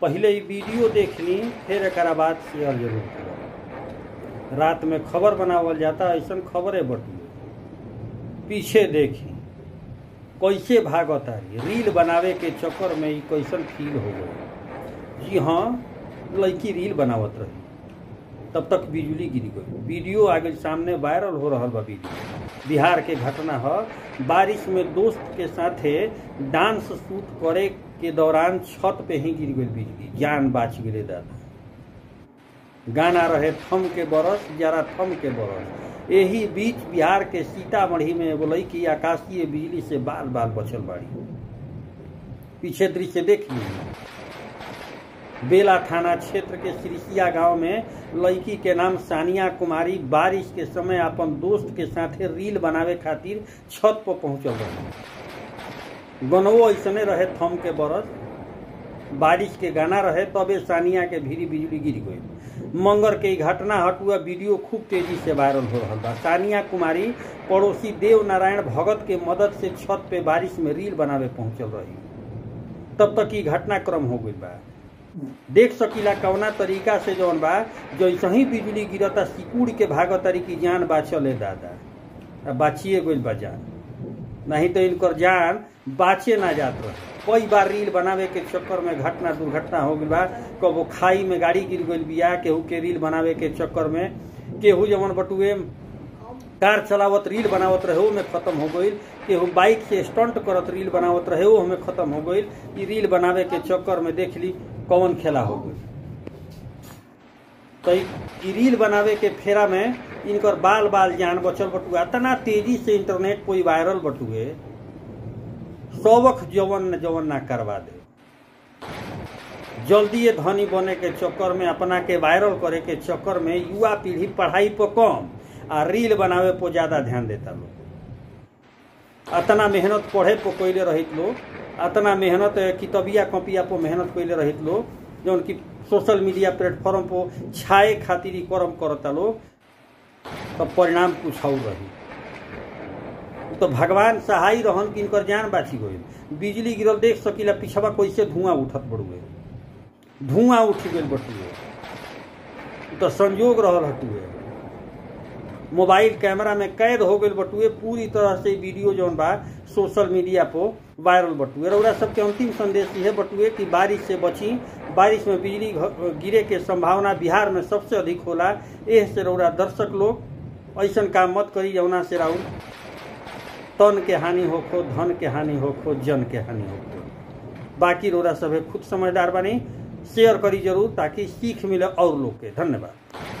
पहले ई वीडियो देख ली फिर एक बाद शेयर जरूर करो रात में खबर बनावल जाता ऐसा खबरें बटुए पीछे देखी कैसे भागत रही रील बनावे के चक्कर में ई कैसन फील हो गई जी हाँ लड़की रील बनावत रही तब तक बिजली गिर गई वीडियो आगे सामने वायरल हो रहा बा वीडियो बिहार के घटना है बारिश में दोस्त के साथे डांस शूट करे के दौरान छत पे ही गिर गई बिजली जान बाच गए दादा गाना रहे थम के बरस जरा थम के बरस यही बीच बिहार के सीतामढ़ी में एगो लड़की आकाशीय बिजली से बाल बाल बचल बाड़ी पीछे दृश्य देख लीजिए बेला थाना क्षेत्र के सिरिसिया गांव में लड़की के नाम सानिया कुमारी बारिश के समय अपन दोस्त के साथे रील बनावे खातिर छत पर पहुंचल रहे गनवो ऐसने रहे थम के बरस बारिश के गाना रहे तबे सानिया के भीरी बिजली गिर गई मंगर के घटना हटुआ वीडियो खूब तेजी से वायरल हो रहा बा सानिया कुमारी पड़ोसी देव नारायण भगत के मदद से छत पे बारिश में रील बनावे पहुंचल रही तब तक ई घटनाक्रम हो गई बा देख सकीला कवना तरीका से जौन बा जैसे ही बिजली गिरता सिकुड़ के भागतारी की जान बाचले दादा बाचिए गई बा जान नहीं तो इनकर जान बाचे ना जात रहे कई बार रील बनावे के चक्कर में घटना दुर्घटना हो गई बा कबो खाई में गाड़ी गिर गई बिया केहू के रील बनावे के चक्कर में केहू जवन बटुए कार चलावत रील बनावत रहे में खत्म हो गई केहू बाइक से स्टंट करत रील बनावत रहे वो हमें खत्म हो गई ई रील बनावे के चक्कर में देख ली कौन खेला हो गई तो ई रील बनावे के फेरा में इनकर बाल बाल जान बचल बटुआ इतना तेजी से इंटरनेट कोई वायरल बटुए सौवख जवन जवन ना करवा दे जल्दी ये धनी बने के चक्कर में अपना के वायरल करे के चक्कर में युवा पीढ़ी पढ़ाई पर कम आ रील बनावे पर ज्यादा ध्यान देता लोग अतना मेहनत पढ़े पर कैले रहित लोग अतना मेहनत कितबिया कॉपिया पर मेहनत कैले रहित लोग जौन की सोशल मीडिया प्लेटफॉर्म पर छाए खातिर ही कर्म करता लोग तो परिणाम कुछ और रही तो भगवान सहाय रहन कि इनकर जान बाची गई बिजली गिरल देख सकीला पिछवा कैसे धुआं उठत बड़ुए धुआं उठ गई बटुए तो संजोग रहल हटुए मोबाइल कैमरा में कैद हो गई बटुए पूरी तरह से वीडियो जौन बा सोशल मीडिया पर वायरल बटुए रउरा सबके अंतिम संदेश है बटुए कि बारिश से बची बारिश में बिजली गिरे के संभावना बिहार में सबसे अधिक होला एह से रउरा दर्शक लोग ऐसा काम मत करी जौना से राउर तन के हानि होखो धन के हानि होखो जन के हानि होखो बाकी रोरा सब खुद समझदार बनी शेयर करी जरूर ताकि सीख मिले और लोग के धन्यवाद